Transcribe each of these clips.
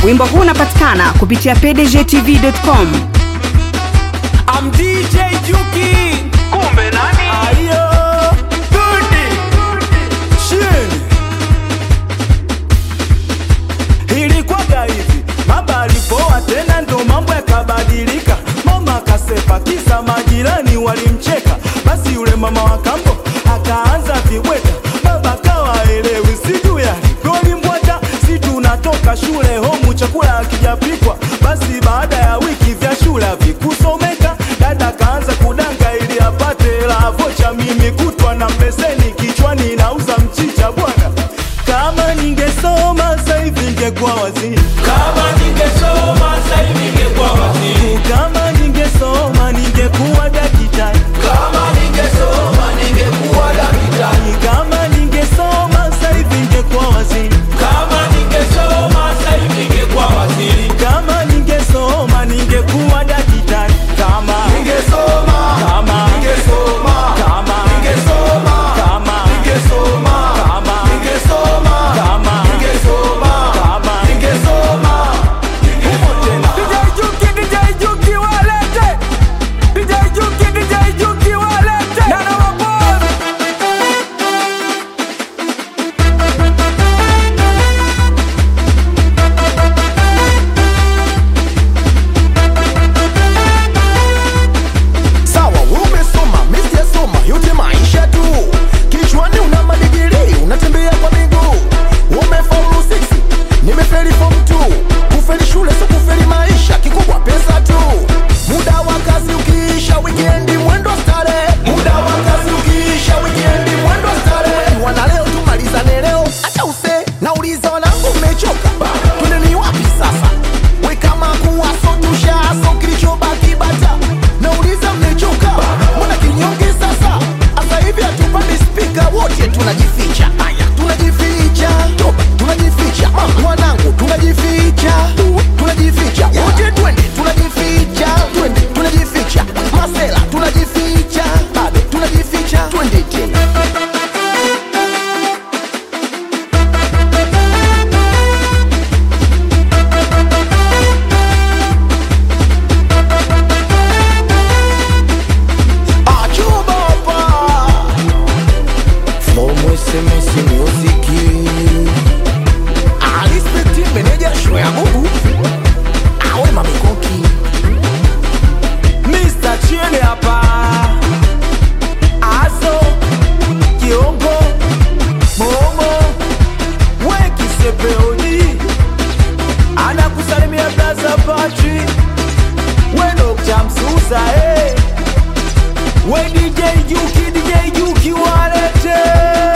Wimbo huu unapatikana kupitia pdgtv.com. I'm DJ Juki. Kumbe nani? Ayo, Dundi. Shin. Ilikwaga hivi, baba alipoa tena ndo mambo yakabadilika. Mama akasepa kisa majirani walimcheka, basi yule mama wa kambo akaanza vibweka. Baba kawa elewi, sijui alivyolimbwata, si tunatoka shule homu chakula hakijapikwa. Basi baada ya wiki vya shule havikusomeka, dada kaanza kudanga ili apate la vocha. Mimi kutwa na beseni kichwani nauza mchicha bwana. Kama ningesoma sasa hivi ningekuwa waziri. Kama ningesoma sasa hivi ningekuwa waziri. Kama ningesoma ningekuwa daktari. Kama ningesoma ningekuwa daktari. Kama ningesoma sasa hivi ningekuwa waziri. Kama ningesoma sasa hivi ningekuwa waziri. Kama ningesoma ningekuwa daktari. Kama Ningesoma. kama Ningesoma. kama Ningesoma. kama Ningesoma. kama Ningesoma. kama Ningesoma. kama Ningesoma. DJ Juki, DJ Juki walete. DJ Juki, DJ Juki walete. Nana wa boss. Sawa, umesoma, mimi sijasoma, yote maisha tu. Kichwani una madigiri, unatembea kwa miguu. Umefaulu 6, nimefeli form 2. Kufeli shule sio kufeli maisha, kikubwa pesa tu. Muda wa kazi ukiisha, weekend mwendo starehe. Muda wa kazi ukiisha, weekend mwendo starehe. Wana leo tumalizane leo, acha use. Nauliza wanangu mmechoka? Twendeni wapi sasa? We kama kuwaso tushaso kilichobaki bata. Nauliza mmechoka? Mbona kinyonge sasa? Asa hivi hatupandi spika wote tunajificha. Aya, tunajificha. Toba, tunajificha. Ah, Wanangu tunajificha. Tunajificha. Wote twende tunajificha. Twende tunajificha. Masela tunajificha. Bado tunajificha. Twende tena. Achubapa From SMS Music Alispecti meneja show ya Mungu Awe mamikoki Mr. Chile hapa Azo Kiongo Momo Weki Sepeoni Anakusalimia Blaza Patri Weno Chamsusa eh We DJ Juki DJ Juki walete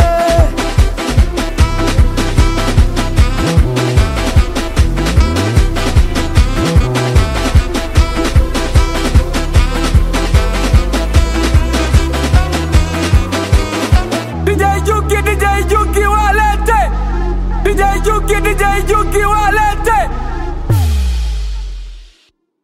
DJ Juki DJ Juki walete DJ Juki DJ Juki walete